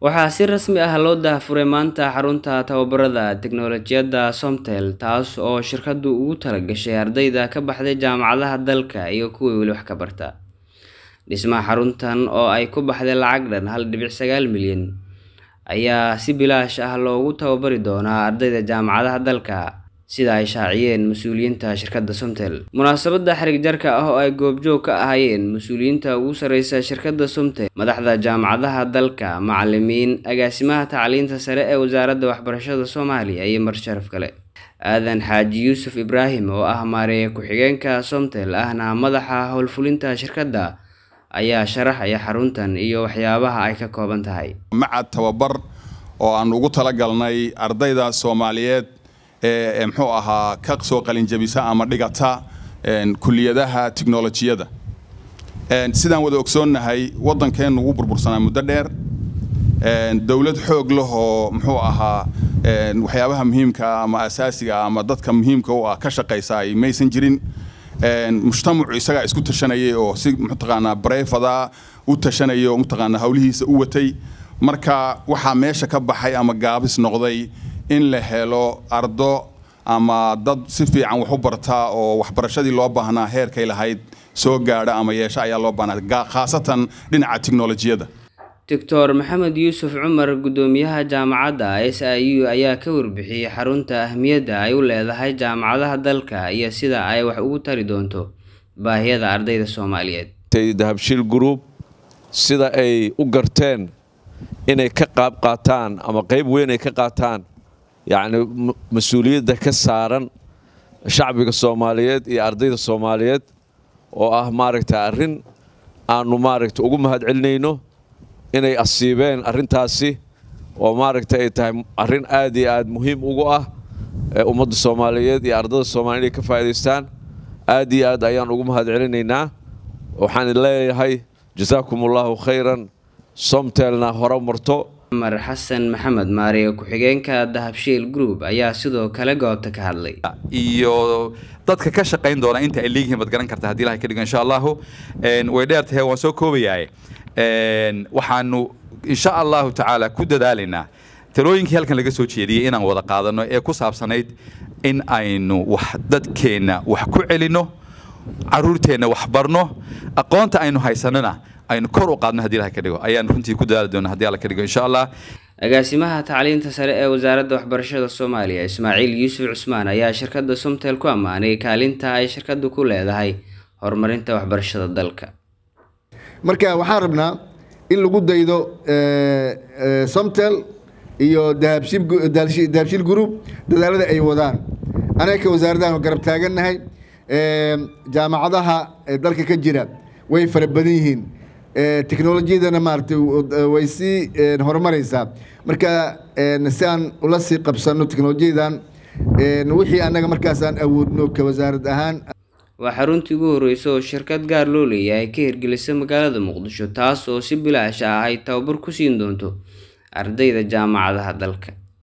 Waxaa si rasmi ah loo daahfuray maanta xarunta tababarada tiknoolajiyadda Somtel taas oo shirkaddu ugu talagashay ardayda ka baxday jaamacadaha dalka iyo kuwa weli wax ka barta. Dhismaha xaruntan oo ay ku baxday lacag dhan hal dhibic sagaal milyan ayaa si bilaash ah loogu tababari doonaa ardayda jaamacadaha dalka sida ay shaaciyeen mas'uuliyiinta shirkadda Somtel. Munaasabadda xarig jarka ah oo ay goobjoog ka ahaayeen mas'uuliyiinta ugu sarreysa shirkadda Somtel, madaxda jaamacadaha dalka, macallimiin, agaasimaha tacliinta sare ee wasaaradda waxbarashada Soomaaliya iyo marti sharaf kale. Aadan Xaaji Yuusuf Ibraahim oo ah maareeye ku-xigeenka Somtel ahna madaxa howlfulinta shirkadda ayaa sharaxaya xaruntan iyo waxyaabaha ay ka kooban tahay. macad tababar oo aan ugu talagalnay ardayda Soomaaliyeed ee muxuu ahaa ka soo qalin jabisa ama dhigata kuliyadaha tiknoolajiyada sidaan wada ogsoonnahay waddankeenu wuu burbursanaa muddo dheer dowlad xoog leh oo muxuu ahaa waxyaabaha muhiimka ama asaasiga ama dadka muhiimka u ah ka shaqaysa ay maysan jirin mujtamacu isagaa isku tashanayay oo si mataqaanaa bareefada u tashanayay oo mataqaanaa hawlihiisa u watay marka waxaa meesha ka baxay ama gaabis noqday in la helo ardo ama dad si fiican wax u barta oo waxbarashadii loo baahnaa heerkay lahayd soo gaadha ama yeesho ayaa loo baahnaa khaasatan dhinaca tiknoolajiyada Dr. Maxamed Yuusuf Cumar gudoomiyaha jaamacadda SIU ayaa ka warbixiyey xarunta ahmiyadda ay u leedahay jaamacadaha dalka iyo sida ay wax ugu tari doonto baahiyada ardayda Soomaaliyeed. dahabshiil group sida ay u garteen inay ka qaab qaataan ama qayb weyn ay ka qaataan yacni mas-uuliyadda ka saaran shacbiga Soomaaliyeed iyo ardayda Soomaaliyeed oo ah maaragta arrin aanu maaragta ugu mahadcelinayno inay asiibeen arrintaasi oo maaragta ay tahay arrin aad iyo aad muhiim ugu ah ummadda Soomaaliyeed iyo ardayda Soomaaliyeed inay ka faa'iidaystaan aad iyo aad ayaan ugu mahadcelinaynaa waxaan leeyahay jasaakumullahu khayran somtelna hore marto Cumar Xasan Maxamed maareeye ku-xigeenka Dahabshiil Group ayaa sidoo kale goobta ka hadlay. iyo dadka ka shaqayn doona inta ay leeyihiin baad garan kartaa haddii ilahay ka dhigo insha allahu way dheer tahay waan soo koobayahay waxaanu insha allahu tacaala ku dadaalaynaa talooyinkii halkan laga soo jeediyey inaan wada qaadano ee ku saabsanayd in aynu wax dadkeenna wax ku celinno caruurteenna wax barno aqoonta aynu haysanana aynu kor u qaadno haddii ilahay ka dhigo ayaan runtii ku dadaali doona haddii alla ka dhigo insha allah agaasimaha tacliinta sare ee wasaaradda waxbarashada Soomaaliya Ismaaciil Yuusuf Cusmaan ayaa shirkadda Somtel ku ammaanay kaalinta ay shirkaddu ku leedahay horumarinta waxbarashada dalka. marka waxaan rabnaa in lagu daydo somtel iyo dahabshiil group dadaalada ay wadaan anaga ka wasaaraddan garab taagannahay jaamacadaha dalka ka jira way fara badan yihiin teknolojiyadana maaragtay way sii horumaraysaa marka si aan ula sii qabsanno teknolojiyadan wixii annaga markaasaan awoodno ka wasaarad ahaan waa xaruntii ugu horreysay oo shirkad gaar loo leeyahay ka hirgelisay magaalada muqdisho taas oo si bilaash ah ay tababar ku siin doonto ardayda jaamacadaha dalka